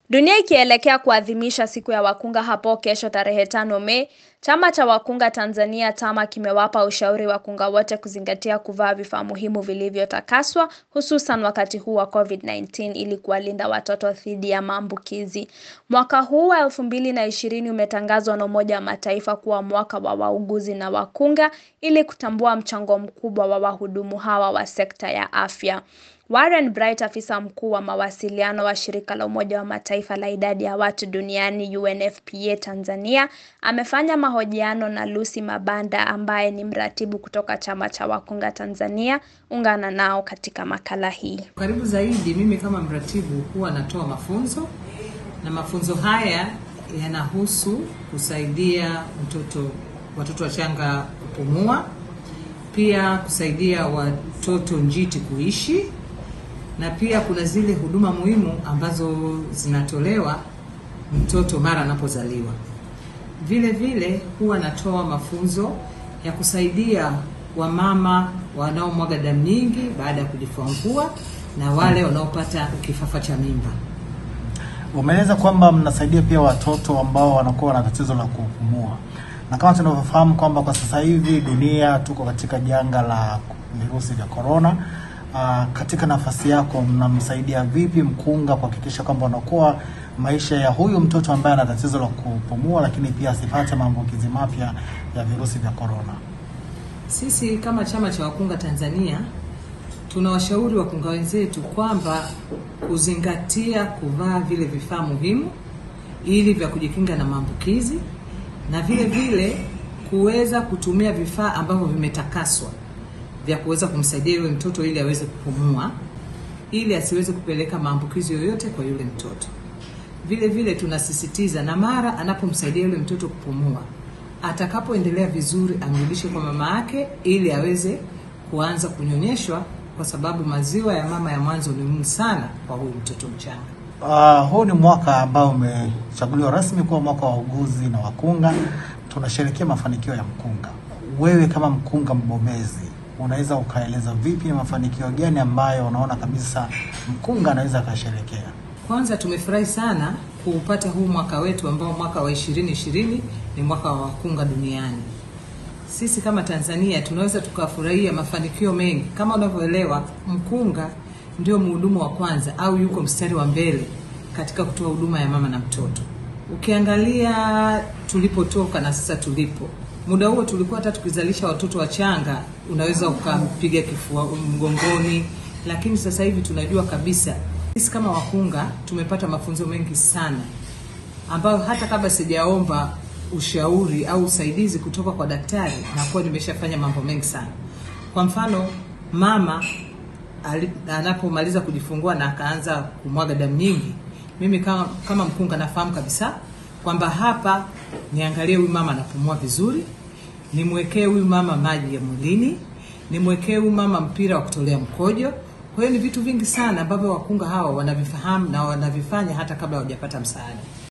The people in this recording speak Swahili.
Dunia ikielekea kuadhimisha siku ya wakunga hapo kesho tarehe tano Mei, chama cha wakunga Tanzania TAMA kimewapa ushauri wakunga wote kuzingatia kuvaa vifaa muhimu vilivyotakaswa hususan wakati huu wa COVID-19 ili kuwalinda watoto dhidi ya maambukizi. Mwaka huu wa 2020 umetangazwa na Umoja wa Mataifa kuwa mwaka wa wauguzi na wakunga ili kutambua mchango mkubwa wa wahudumu hawa wa sekta ya afya. Warren Bright, afisa mkuu wa mawasiliano wa shirika la Umoja wa Mataifa la idadi ya watu duniani UNFPA Tanzania, amefanya mahojiano na Lucy Mabanda ambaye ni mratibu kutoka chama cha wakunga Tanzania. Ungana nao katika makala hii. Karibu zaidi, mimi kama mratibu huwa natoa mafunzo na mafunzo haya yanahusu kusaidia mtoto watoto wachanga kupumua, pia kusaidia watoto njiti kuishi na pia kuna zile huduma muhimu ambazo zinatolewa mtoto mara anapozaliwa. Vile vile huwa natoa mafunzo ya kusaidia wamama wanaomwaga damu nyingi baada ya kujifungua na wale wanaopata kifafa cha mimba. Umeeleza kwamba mnasaidia pia watoto ambao wanakuwa na tatizo la kupumua, na kama tunavyofahamu kwamba kwa sasa hivi dunia tuko katika janga la virusi vya korona. Uh, katika nafasi yako mnamsaidia vipi mkunga kuhakikisha kwamba unakuwa maisha ya huyu mtoto ambaye ana tatizo la kupumua, lakini pia asipate maambukizi mapya ya virusi vya korona? Sisi kama chama cha wakunga Tanzania tunawashauri wakunga wenzetu kwamba kuzingatia kuvaa vile vifaa muhimu ili vya kujikinga na maambukizi na vile vile kuweza kutumia vifaa ambavyo vimetakaswa vya kuweza kumsaidia yule mtoto ili aweze kupumua ili asiweze kupeleka maambukizi yoyote kwa yule mtoto. Vile vile tunasisitiza na mara anapomsaidia yule mtoto kupumua, atakapoendelea vizuri amrudishe kwa mama yake ili aweze kuanza kunyonyeshwa, kwa sababu maziwa ya mama ya mwanzo ni muhimu sana kwa huyu mtoto mchanga. Uh, huu ni mwaka ambao umechaguliwa rasmi kuwa mwaka wa wauguzi na wakunga. Tunasherehekea mafanikio ya mkunga. Wewe kama mkunga mbobezi unaweza ukaeleza vipi ni mafanikio gani ambayo unaona kabisa mkunga anaweza akasherekea? Kwanza tumefurahi sana kuupata huu mwaka wetu ambao mwaka wa 2020 ni mwaka wa wakunga duniani. Sisi kama Tanzania tunaweza tukafurahia mafanikio mengi. Kama unavyoelewa, mkunga ndio mhudumu wa kwanza au yuko mstari wa mbele katika kutoa huduma ya mama na mtoto. Ukiangalia tulipotoka na sasa tulipo, muda huo tulikuwa hata tukizalisha watoto wachanga unaweza ukampiga kifua mgongoni, lakini sasa hivi tunajua kabisa sisi kama wakunga tumepata mafunzo mengi sana ambayo hata kabla sijaomba ushauri au usaidizi kutoka kwa daktari nakuwa nimeshafanya mambo mengi sana. Kwa mfano, mama anapomaliza kujifungua na akaanza kumwaga damu nyingi, mimi kama, kama mkunga nafahamu kabisa kwamba hapa niangalie huyu mama anapumua vizuri, nimwekee huyu mama maji ya mwilini, nimwekee huyu mama mpira wa kutolea mkojo. Kwa hiyo ni vitu vingi sana ambavyo wakunga hawa wanavifahamu na wanavifanya hata kabla hawajapata msaada.